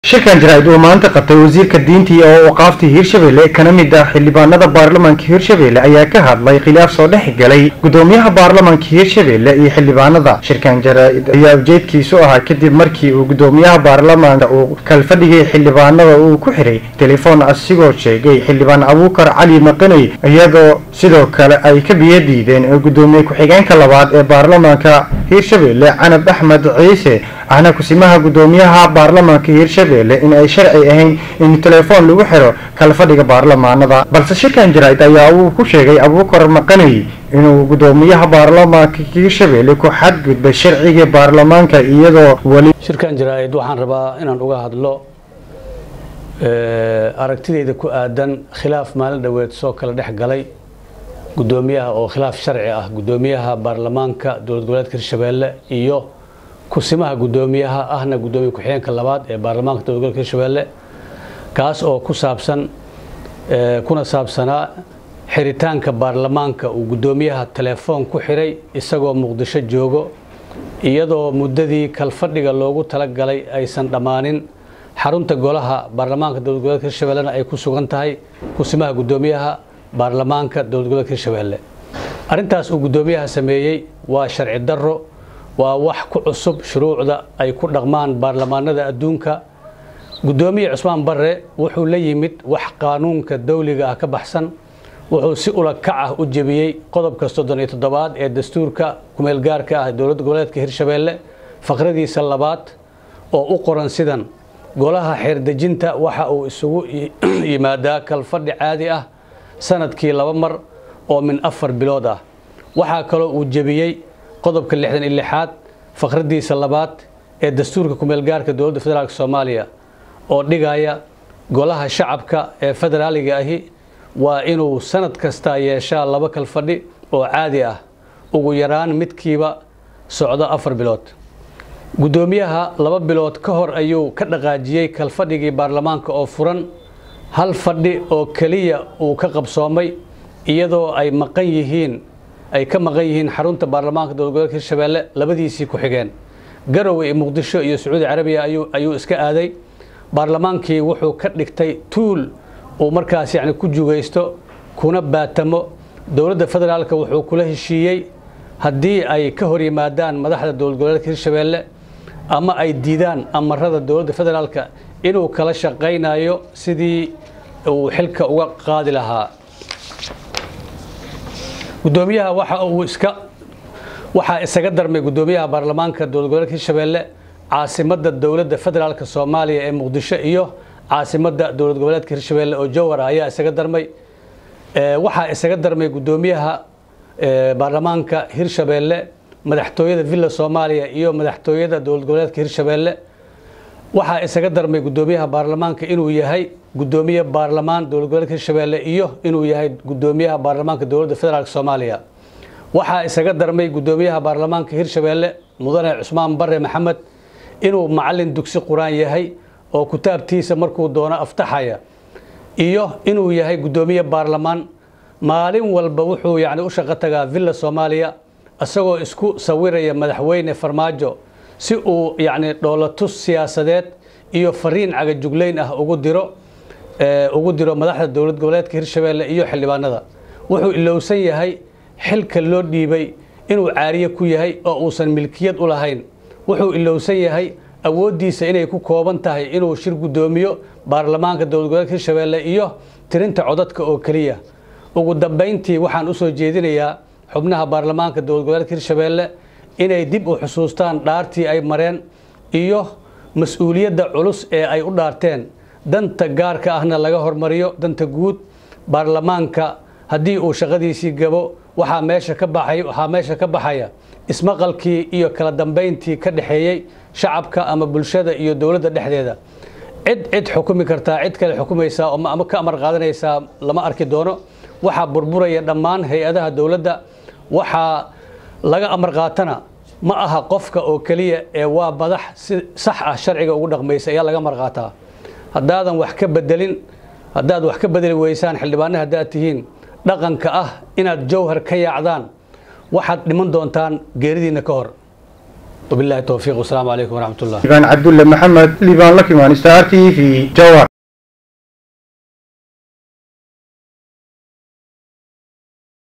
shirkan jaraa'id uu maanta qabtay wasiirka diintii oo waqaafta hiirshabelle kana mid ah xildhibaanada baarlamaanka hiirshabelle ayaa ka hadlay khilaaf soo dhex galay gudoomiyaha baarlamaanka hiirshabelle iyo xildhibaanada shirkan jaraa'id ayaa ujeedkiisu ahaa kadib markii uu gudoomiyaha baarlamaanka uu kalfadhigay xildhibaanada uu ku xiray telefoon asigoo sheegay xildhibaan abuukar cali maqaney iyadoo sidoo kale ay ka biyo diideen gudoomiye ku-xigeenka labaad ee baarlamaanka hiirshabelle canab axmed ciise ahna kusimaha gudoomiyaha baarlamaanka hiirshabelle in ay sharci ahayn in telefoon lagu xiro kalfadhiga baarlamaanada balse shirkan jaraa'id ayaa uu ku sheegay abuukar maqaney inuu gudoomiyaha baarlamaanka hiirshabelle ku xadgudbay sharciga baarlamaanka iyadoo weli shirkan jaraa'id waxaan rabaa inaan uga hadlo aragtidayda ku aadan khilaaf maalin dhoweed soo kala dhex galay gudoomiyaha oo khilaaf sharci ah gudoomiyaha baarlamaanka dowlad goboleedka hiirshabelle iyo kusimaha gudoomiyaha ahna gudoomiye ku-xigeenka labaad ee baarlamaanka dowlad gobolka hiirshabelle kaas oo ku saabsan kuna saabsanaa xiritaanka baarlamaanka uu gudoomiyaha telefoon ku xiray isagoo muqdisho joogo iyadoo muddadii kalfadhiga loogu talagalay aysan dhammaanin xarunta golaha baarlamaanka dowlad goboleedka hiirshabellena ay ku sugan tahay kusimaha gudoomiyaha baarlamaanka dowlad goboleedka hiirshabelle arrintaas uu gudoomiyaha sameeyey waa sharci darro waa wax ku cusub shuruucda ay ku dhaqmaan baarlamaanada adduunka gudoomiye cusmaan barre wuxuu la yimid wax qaanuunka dawliga ah ka baxsan wuxuu si ula kac ah u jebiyey qodobka soddon iyo toddobaad ee dastuurka kumeelgaarka ah dowlad goboleedka hiirshabelle faqradiisa labaad oo u qoran sidan golaha xeerdejinta waxa uu isugu yimaadaa kalfadhi caadi ah sanadkii laba mar oo min afar bilood ah waxaa kaloo uu jebiyey qodobka lixdan iyo lixaad faqradiisa labaad ee dastuurka kumeelgaarka dowladda federaalk soomaaliya oo dhigaya golaha shacabka ee federaaliga ahi waa inuu sanad kastaa yeeshaa laba kalfadhi oo caadi ah ugu yaraan midkiiba socdo afar bilood gudoomiyaha laba bilood ka hor ayuu ka dhaqaajiyey kalfadhigii baarlamaanka oo furan hal fadhi oo keliya uu ka qabsoomay iyadoo ay maqan yihiin ay ka maqan yihiin xarunta baarlamaanka dowlad gobolka hiirshabelle labadiisii ku xigeen garowe iyo muqdisho iyo sacuudi carabiya ayuu iska aaday baarlamaankii wuxuu ka dhigtay tuul uu markaas yani ku jugaysto kuna baatamo dowladda federaalka wuxuu kula heshiiyey haddii ay ka hor yimaadaan madaxda dowlad goboleedka hiirshabelle ama ay diidaan amarada dowladda federaalka inuu kala shaqaynayo sidii uu xilka uga qaadi lahaa gudoomiyaha waxa uu iska waxaa isaga darmay gudoomiyaha baarlamaanka dowlad goboleedka hiirshabelle caasimadda dowladda federaalka soomaaliya ee muqdisho iyo caasimadda dowlad goboleedka hiirshabelle oo jowhar ayaa isaga darmay waxaa isaga darmay gudoomiyaha baarlamaanka hiirshabelle madaxtooyada villa soomaaliya iyo madaxtooyada dowlad goboleedka hiirshabelle waxaa isaga darmay gudoomiyaha baarlamaanka inuu yahay gudoomiye baarlamaan dowlad goboleedka hiirshabelle iyo inuu yahay gudoomiyaha baarlamaanka dowladda federaalk soomaaliya waxaa isaga darmay gudoomiyaha baarlamaanka hiirshabelle mudane cusmaan bare maxamed inuu macalin dugsi qur-aan yahay oo kitaabtiisa markuu doono aftaxaya iyo inuu yahay gudoomiye baarlamaan maalin walba wuxuu yani u shaqo tagaa villa soomaaliya isagoo isku sawiraya madaxweyne farmaajo si uu yani dhoolatus siyaasadeed iyo fariin cagajugleyn ah ugu diro ugu diro madaxda dowlad goboleedka hiirshabelle iyo xildhibaanada wuxuu ilowsan yahay xilka loo dhiibay inuu caariye ku yahay oo uusan milkiyad u lahayn wuxuu ilowsan yahay awooddiisa inay ku kooban tahay inuu shir gudoomiyo baarlamaanka dowlad goboleedka hiirshabelle iyo tirinta codadka oo keliya ugu dambayntii waxaan u soo jeedinayaa xubnaha baarlamaanka dowlad goboleedka hiirshabelle inay dib u xusuustaan dhaartii ay mareen iyo mas-uuliyadda culus ee ay u dhaarteen danta gaarka ahna laga hormariyo danta guud baarlamaanka haddii uu shaqadiisii gabo waxaa meesha ka baxay waxaa meesha ka baxaya ismaqalkii iyo kala dambayntii ka dhexeeyey shacabka ama bulshada iyo dowladda dhexdeeda cid cid xukumi kartaa cid kale xukumaysaa ama ka amar qaadanaysaa lama arki doono waxaa burburaya dhammaan hay-adaha dowladda waxaa laga amar qaatana ma aha qofka oo keliya ee waa madax si sax ah sharciga ugu dhaqmaysa ayaa laga amar qaataa haddaadan wax ka bedelin haddaad wax ka bedeli weysaan xildhibaane haddaad tihiin dhaqanka ah inaad jawhar ka yaacdaan waxaad dhiman doontaan geeridiinna ka hor wabillahi towfiiq wasalaamu calaykum waraxmat ullah liibaan cabdulle maxamed liibaan lakimaan star t v jawar